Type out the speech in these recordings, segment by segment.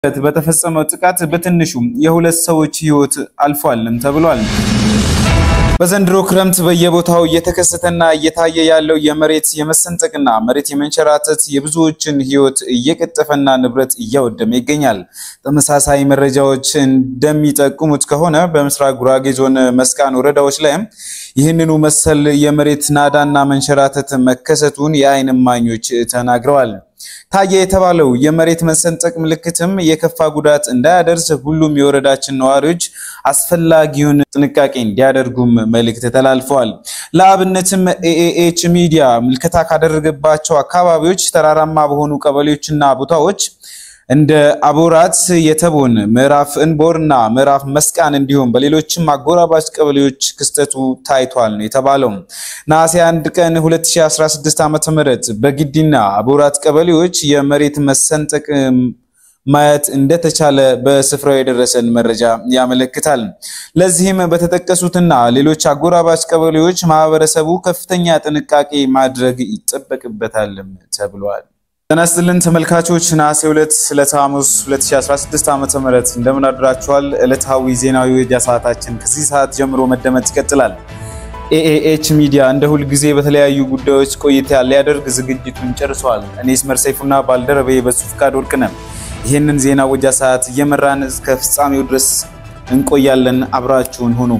በተፈጸመው ጥቃት በትንሹ የሁለት ሰዎች ሕይወት አልፏልም ተብሏል። በዘንድሮ ክረምት በየቦታው እየተከሰተና እየታየ ያለው የመሬት የመሰንጠቅና መሬት የመንሸራተት የብዙዎችን ሕይወት እየቀጠፈና ንብረት እያወደመ ይገኛል። ተመሳሳይ መረጃዎች እንደሚጠቁሙት ከሆነ በምስራቅ ጉራጌ ዞን መስቃን ወረዳዎች ላይም ይህንኑ መሰል የመሬት ናዳና መንሸራተት መከሰቱን የዓይን እማኞች ተናግረዋል። ታየ የተባለው የመሬት መሰንጠቅ ምልክትም የከፋ ጉዳት እንዳያደርስ ሁሉም የወረዳችን ነዋሪዎች አስፈላጊውን ጥንቃቄ እንዲያደርጉም መልእክት ተላልፈዋል። ለአብነትም ኤኤኤች ሚዲያ ምልከታ ካደረገባቸው አካባቢዎች ተራራማ በሆኑ ቀበሌዎችና ቦታዎች እንደ አቦራት፣ የተቦን፣ ምዕራፍ እንቦር እና ምዕራፍ መስቃን እንዲሁም በሌሎችም አጎራባች ቀበሌዎች ክስተቱ ታይቷል ነው የተባለው። ነሐሴ 1 ቀን 2016 ዓ.ም በግዲና አቦራት ቀበሌዎች የመሬት መሰንጠቅ ማየት እንደተቻለ በስፍራው የደረሰን መረጃ ያመለክታል። ለዚህም በተጠቀሱትና ሌሎች አጎራባች ቀበሌዎች ማህበረሰቡ ከፍተኛ ጥንቃቄ ማድረግ ይጠበቅበታልም ተብሏል። ጤና ይስጥልን ተመልካቾች፣ ነሐሴ 2 ዕለተ ሐሙስ 2016 ዓ.ም እንደምን አድራችኋል? ዕለታዊ ዜናዊ ወጃ ሰዓታችን ከዚህ ሰዓት ጀምሮ መደመጥ ይቀጥላል። ኤኤኤች ሚዲያ እንደ ሁል ጊዜ በተለያዩ ጉዳዮች ቆይታ ሊያደርግ ዝግጅቱን ጨርሷል። እኔ ስመር ሰይፉና ባልደረቤ በሱ ፍቃድ ወርቅነን ይህንን ዜና ወጃ ሰዓት እየመራን እስከ ፍጻሜው ድረስ እንቆያለን። አብራችሁን ሁኑ።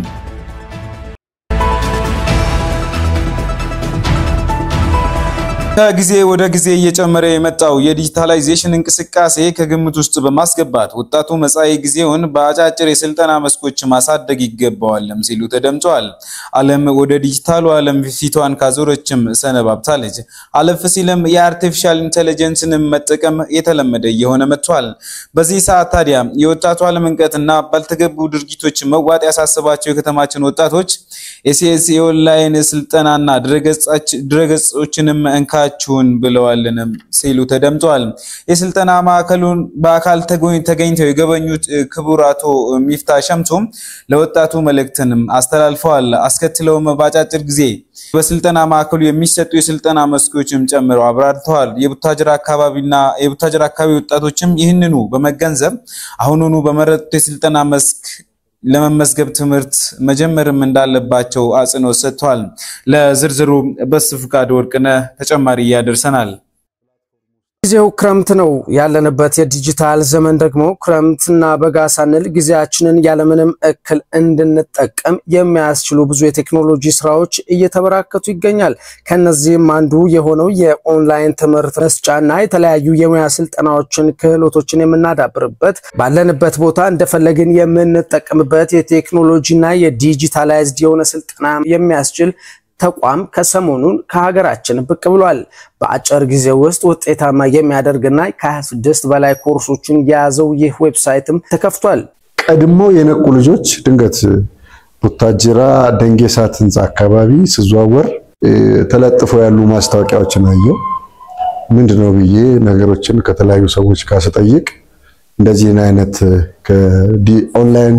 ከጊዜ ወደ ጊዜ እየጨመረ የመጣው የዲጂታላይዜሽን እንቅስቃሴ ከግምት ውስጥ በማስገባት ወጣቱ መጻኢ ጊዜውን በአጫጭር የስልጠና መስኮች ማሳደግ ይገባዋልም ሲሉ ተደምጠዋል። ዓለም ወደ ዲጂታሉ ዓለም ፊቷን ካዞረችም ሰነባብታለች። አለፍ ሲልም የአርቲፊሻል ኢንቴሊጀንስን መጠቀም የተለመደ እየሆነ መጥቷል። በዚህ ሰዓት ታዲያ የወጣቱ አለመንቀትና ባልተገቡ ድርጊቶች መዋጥ ያሳሰባቸው የከተማችን ወጣቶች ኤሲኤስ የኦንላይን ስልጠናና ድረገጾችንም እንካችሁን ብለዋልንም ሲሉ ተደምጠዋል። የስልጠና ማዕከሉን በአካል ተገኝተው የጎበኙት ክቡር አቶ ሚፍታ ሸምቱ ለወጣቱ መልእክትንም አስተላልፈዋል። አስከትለውም በአጫጭር ጊዜ በስልጠና ማዕከሉ የሚሰጡ የስልጠና መስኮችም ጨምረው አብራርተዋል። የቡታጅራ አካባቢና የቡታጅራ አካባቢ ወጣቶችም ይህንኑ በመገንዘብ አሁኑኑ በመረጡት የስልጠና መስክ ለመመዝገብ ትምህርት መጀመርም እንዳለባቸው አጽንኦት ሰጥቷል። ለዝርዝሩ በስፍቃድ ወርቅነህ ተጨማሪ ያደርሰናል። ጊዜው ክረምት ነው ያለንበት። የዲጂታል ዘመን ደግሞ ክረምትና በጋ ሳንል ጊዜያችንን ያለምንም እክል እንድንጠቀም የሚያስችሉ ብዙ የቴክኖሎጂ ስራዎች እየተበራከቱ ይገኛል። ከነዚህም አንዱ የሆነው የኦንላይን ትምህርት መስጫና የተለያዩ የሙያ ስልጠናዎችን፣ ክህሎቶችን የምናዳብርበት ባለንበት ቦታ እንደፈለግን የምንጠቀምበት የቴክኖሎጂና የዲጂታላይዝድ የሆነ ስልጠና የሚያስችል ተቋም ከሰሞኑን ከሀገራችን ብቅ ብሏል። በአጭር ጊዜ ውስጥ ውጤታማ የሚያደርግና ከ26 በላይ ኮርሶችን የያዘው ይህ ዌብሳይትም ተከፍቷል። ቀድሞ የነቁ ልጆች ድንገት ቡታጅራ ደንጌ ሳት ህንፃ አካባቢ ስዘዋወር ተለጥፎ ያሉ ማስታወቂያዎችን አየው። ምንድን ነው ብዬ ነገሮችን ከተለያዩ ሰዎች ጋር ስጠይቅ እንደዚህን አይነት ኦንላይን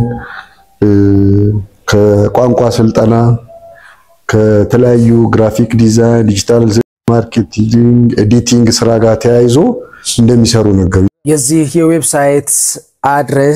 ከቋንቋ ስልጠና ከተለያዩ ግራፊክ ዲዛይን፣ ዲጂታል ማርኬቲንግ፣ ኤዲቲንግ ስራ ጋር ተያይዞ እንደሚሰሩ ነገሩ። የዚህ የዌብሳይት አድሬስ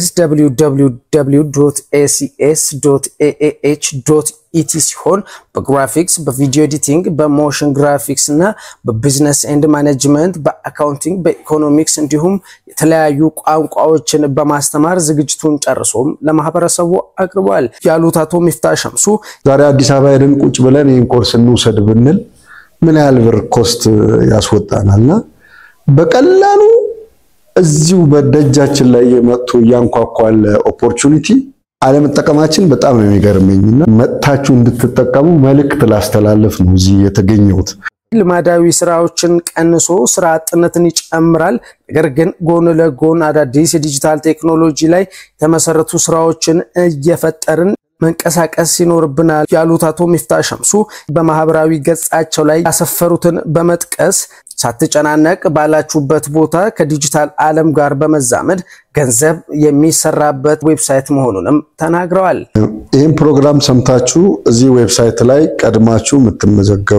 www.acs.aah.ኢቲ ሲሆን በግራፊክስ፣ በቪዲዮ ኤዲቲንግ፣ በሞሽን ግራፊክስ እና በቢዝነስ ኤንድ ማኔጅመንት፣ በአካውንቲንግ፣ በኢኮኖሚክስ እንዲሁም የተለያዩ ቋንቋዎችን በማስተማር ዝግጅቱን ጨርሶም ለማህበረሰቡ አቅርቧል ያሉት አቶ ሚፍታ ሸምሱ ዛሬ አዲስ አበባ ሄደን ቁጭ ብለን ይህን ኮርስ እንውሰድ ብንል ምን ያህል ብር ኮስት ያስወጣናልና በቀላሉ እዚሁ በደጃችን ላይ የመጥቶ እያንኳኳለ ኦፖርቹኒቲ አለመጠቀማችን በጣም ነው የሚገርመኝና መጥታችሁ እንድትጠቀሙ መልእክት ላስተላለፍ ነው እዚህ የተገኘሁት። ልማዳዊ ስራዎችን ቀንሶ ስራ አጥነትን ይጨምራል። ነገር ግን ጎን ለጎን አዳዲስ የዲጂታል ቴክኖሎጂ ላይ የተመሰረቱ ስራዎችን እየፈጠርን መንቀሳቀስ ይኖርብናል ያሉት አቶ ሚፍታ ሸምሱ በማህበራዊ ገጻቸው ላይ ያሰፈሩትን በመጥቀስ ሳትጨናነቅ ባላችሁበት ቦታ ከዲጂታል ዓለም ጋር በመዛመድ ገንዘብ የሚሰራበት ዌብሳይት መሆኑንም ተናግረዋል። ይህም ፕሮግራም ሰምታችሁ እዚህ ዌብሳይት ላይ ቀድማችሁ የምትመዘገቡ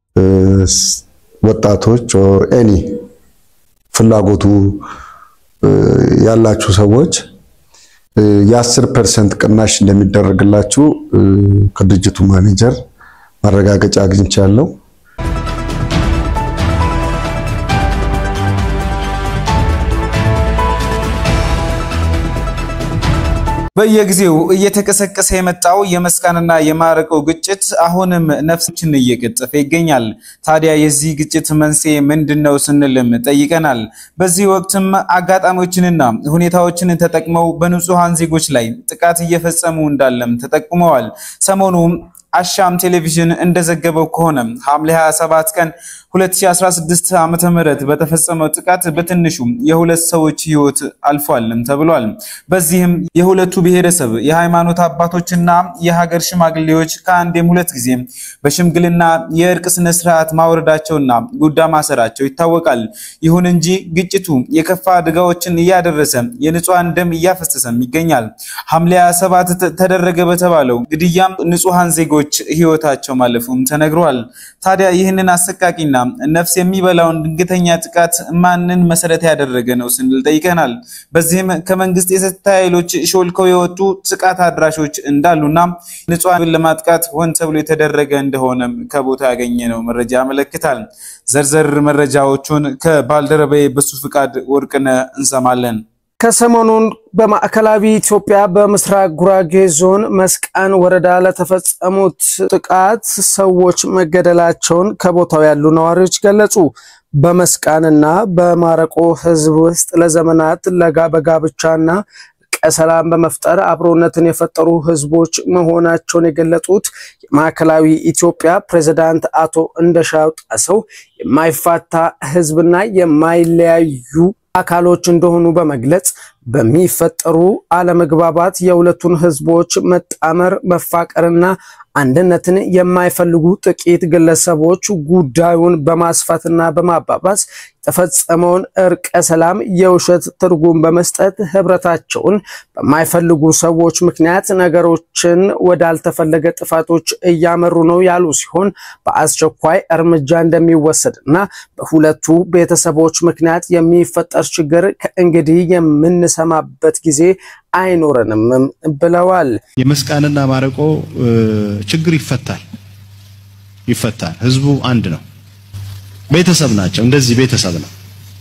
ወጣቶች ኤኒ ፍላጎቱ ያላችሁ ሰዎች የአስር ፐርሰንት ቅናሽ እንደሚደረግላችሁ ከድርጅቱ ማኔጀር ማረጋገጫ አግኝቻለሁ። በየጊዜው እየተቀሰቀሰ የመጣው የመስቃንና የማረቆ ግጭት አሁንም ነፍሶችን እየቀጠፈ ይገኛል። ታዲያ የዚህ ግጭት መንስኤ ምንድን ነው ስንልም ጠይቀናል። በዚህ ወቅትም አጋጣሚዎችንና ሁኔታዎችን ተጠቅመው በንጹሐን ዜጎች ላይ ጥቃት እየፈጸሙ እንዳለም ተጠቁመዋል። ሰሞኑ አሻም ቴሌቪዥን እንደዘገበው ከሆነ ሐምሌ 27 ቀን 2016 ዓመተ ምህረት በተፈጸመው ጥቃት በትንሹ የሁለት ሰዎች ሕይወት አልፏልም ተብሏል። በዚህም የሁለቱ ብሔረሰብ የሃይማኖት አባቶችና የሀገር ሽማግሌዎች ከአንዴም ሁለት ጊዜ በሽምግልና የእርቅ ስነ ስርዓት ማውረዳቸውና ጉዳ ማሰራቸው ይታወቃል። ይሁን እንጂ ግጭቱ የከፋ አደጋዎችን እያደረሰ የንጹሐን ደም እያፈሰሰም ይገኛል። ሐምሌ 27 ተደረገ በተባለው ግድያም ንጹሐን ዜጎች ሕይወታቸው ማለፉም ተነግሯል። ታዲያ ይህንን አሰቃቂና ነፍስ የሚበላውን ድንገተኛ ጥቃት ማንን መሰረት ያደረገ ነው ስንል ጠይቀናል። በዚህም ከመንግስት የጸጥታ ኃይሎች ሾልከው የወጡ ጥቃት አድራሾች እንዳሉና ንጹሐንን ለማጥቃት ሆን ተብሎ የተደረገ እንደሆነም ከቦታ ያገኘነው መረጃ ያመለክታል። ዘርዘር መረጃዎቹን ከባልደረባዬ በሱ ፍቃድ ወርቅነህ እንሰማለን። ከሰሞኑን በማዕከላዊ ኢትዮጵያ በምስራቅ ጉራጌ ዞን መስቃን ወረዳ ለተፈጸሙት ጥቃት ሰዎች መገደላቸውን ከቦታው ያሉ ነዋሪዎች ገለጹ። በመስቃንና በማረቆ ሕዝብ ውስጥ ለዘመናት ለጋ በጋብቻና ሰላም በመፍጠር አብሮነትን የፈጠሩ ህዝቦች መሆናቸውን የገለጹት የማዕከላዊ ኢትዮጵያ ፕሬዝዳንት አቶ እንደሻው ጣሰው የማይፋታ ህዝብና የማይለያዩ አካሎች እንደሆኑ በመግለጽ በሚፈጠሩ አለመግባባት የሁለቱን ህዝቦች መጣመር መፋቀርና አንድነትን የማይፈልጉ ጥቂት ግለሰቦች ጉዳዩን በማስፋትና በማባባስ የተፈጸመውን እርቀ ሰላም የውሸት ትርጉም በመስጠት ህብረታቸውን በማይፈልጉ ሰዎች ምክንያት ነገሮችን ወዳልተፈለገ ጥፋቶች እያመሩ ነው ያሉ ሲሆን በአስቸኳይ እርምጃ እንደሚወሰድና በሁለቱ ቤተሰቦች ምክንያት የሚፈጠር ችግር ከእንግዲህ የምንሰማበት ጊዜ አይኖረንም ብለዋል። የመስቃንና ማረቆ ችግር ይፈታል ይፈታል። ህዝቡ አንድ ነው፣ ቤተሰብ ናቸው። እንደዚህ ቤተሰብ ነው።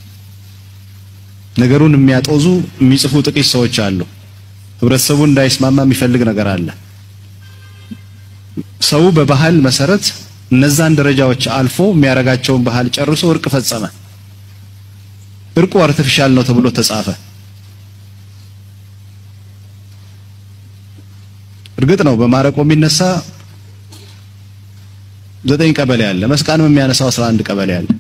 ነገሩን የሚያጦዙ የሚጽፉ ጥቂት ሰዎች አሉ። ህብረተሰቡ እንዳይስማማ የሚፈልግ ነገር አለ። ሰው በባህል መሰረት እነዛን ደረጃዎች አልፎ የሚያረጋቸውን ባህል ጨርሶ እርቅ ፈጸመ። እርቁ አርቲፊሻል ነው ተብሎ ተጻፈ። እርግጥ ነው በማረቆ የሚነሳ ዘጠኝ ቀበሌ አለ። መስቃንም የሚያነሳው 11 ቀበሌ አለ።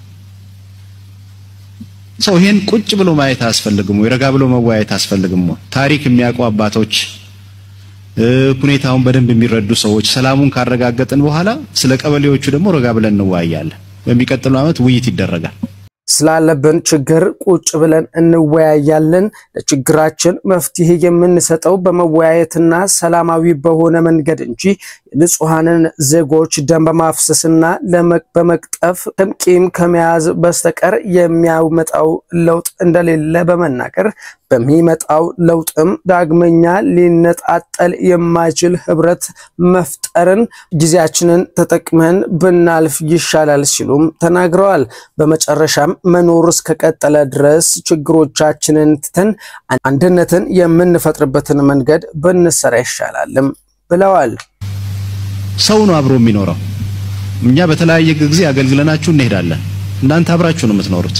ሰው ይሄን ቁጭ ብሎ ማየት አያስፈልግም ወይ? ረጋ ብሎ መወያየት አያስፈልግም ወይ? ታሪክ የሚያውቁ አባቶች፣ ሁኔታውን በደንብ የሚረዱ ሰዎች ሰላሙን ካረጋገጥን በኋላ ስለ ቀበሌዎቹ ደግሞ ረጋ ብለን እንወያያለን። በሚቀጥለው ዓመት ውይይት ይደረጋል። ስላለብን ችግር ቁጭ ብለን እንወያያለን። ለችግራችን መፍትሄ የምንሰጠው በመወያየትና ሰላማዊ በሆነ መንገድ እንጂ የንጹሐንን ዜጎች ደም በማፍሰስና በመቅጠፍ ቂም ከመያዝ በስተቀር የሚያመጣው ለውጥ እንደሌለ በመናገር በሚመጣው ለውጥም ዳግመኛ ሊነጣጠል የማይችል ህብረት መፍጠርን ጊዜያችንን ተጠቅመን ብናልፍ ይሻላል ሲሉም ተናግረዋል። በመጨረሻም መኖር እስከቀጠለ ድረስ ችግሮቻችንን ትተን አንድነትን የምንፈጥርበትን መንገድ ብንሰራ ይሻላልም ብለዋል። ሰው ነው አብሮ የሚኖረው። እኛ በተለያየ ጊዜ አገልግለናችሁ እንሄዳለን። እናንተ አብራችሁ ነው የምትኖሩት።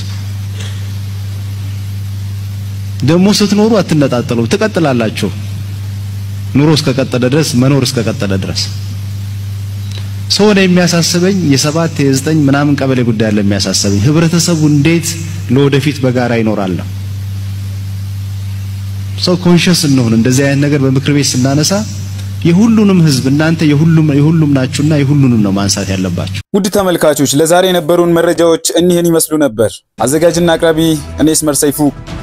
ደግሞ ስትኖሩ አትነጣጠሉ፣ ትቀጥላላችሁ። ኑሮ እስከቀጠለ ድረስ መኖር እስከቀጠለ ድረስ ሰው ነው የሚያሳስበኝ የሰባት የዘጠኝ ምናምን ቀበሌ ጉዳይ አለ የሚያሳስበኝ ህብረተሰቡ እንዴት ለወደፊት በጋራ ይኖራል ነው። ሰው ኮንሽስ እንሆን። እንደዚህ አይነት ነገር በምክር ቤት ስናነሳ የሁሉንም ህዝብ እናንተ የሁሉም የሁሉም ናችሁና የሁሉንም ነው ማንሳት ያለባችሁ። ውድ ተመልካቾች ለዛሬ የነበሩን መረጃዎች እኒህን ይመስሉ ነበር። አዘጋጅና አቅራቢ እኔ ስመር ሰይፉ